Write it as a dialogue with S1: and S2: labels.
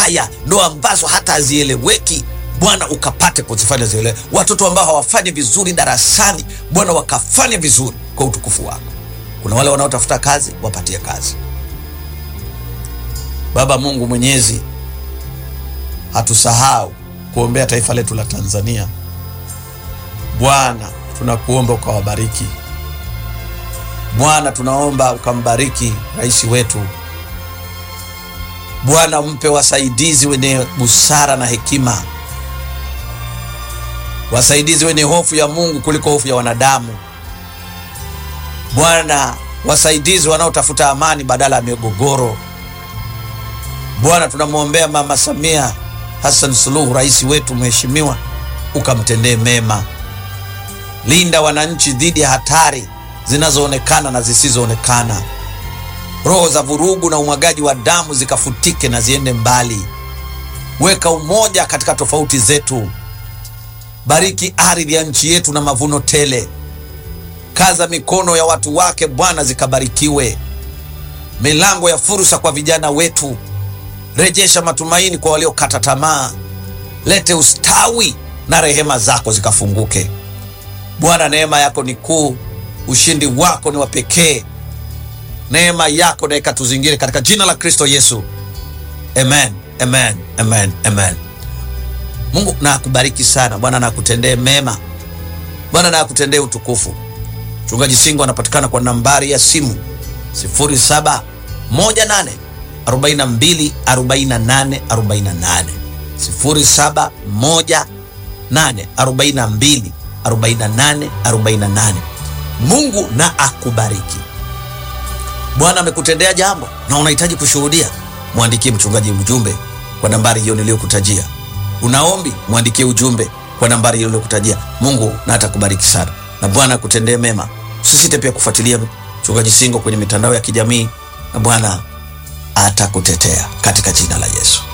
S1: mbaya, ndoa ambazo hata hazieleweki Bwana ukapate kuzifanya zielewe. Watoto ambao hawafanyi vizuri darasani, Bwana wakafanya vizuri kwa utukufu wako. Kuna wale wanaotafuta kazi, wapatie kazi. Baba Mungu Mwenyezi, hatusahau kuombea taifa letu la Tanzania. Bwana, tunakuomba ukawabariki. Bwana, tunaomba ukambariki rais wetu. Bwana, mpe wasaidizi wenye busara na hekima, wasaidizi wenye hofu ya Mungu kuliko hofu ya wanadamu. Bwana, wasaidizi wanaotafuta amani badala ya migogoro. Bwana, tunamwombea Mama Samia Hassan Suluhu, rais wetu mheshimiwa, ukamtendee mema. Linda wananchi dhidi ya hatari zinazoonekana na zisizoonekana. Roho za vurugu na umwagaji wa damu zikafutike na ziende mbali. Weka umoja katika tofauti zetu. Bariki ardhi ya nchi yetu na mavuno tele. Kaza mikono ya watu wake Bwana, zikabarikiwe. Milango ya fursa kwa vijana wetu. Rejesha matumaini kwa waliokata tamaa. Lete ustawi na rehema zako zikafunguke. Bwana, neema yako ni kuu, ushindi wako ni wa pekee. Neema yako na ikatuzingire katika jina la Kristo Yesu, amen, amen, amen, amen. Mungu na akubariki sana. Bwana na akutendee mema. Bwana na akutendee utukufu. Mchungaji Singo anapatikana kwa nambari ya simu 0718 42 48 48 0718 42 48 48. Mungu na akubariki. Bwana amekutendea jambo na unahitaji kushuhudia, mwandikie mchungaji ujumbe kwa nambari hiyo niliyokutajia. Unaombi, mwandikie ujumbe kwa nambari hiyo niliyokutajia. Mungu na atakubariki sana na Bwana akutendee mema. Usisite pia kufuatilia mchungaji Singo kwenye mitandao ya kijamii na Bwana atakutetea katika jina la Yesu.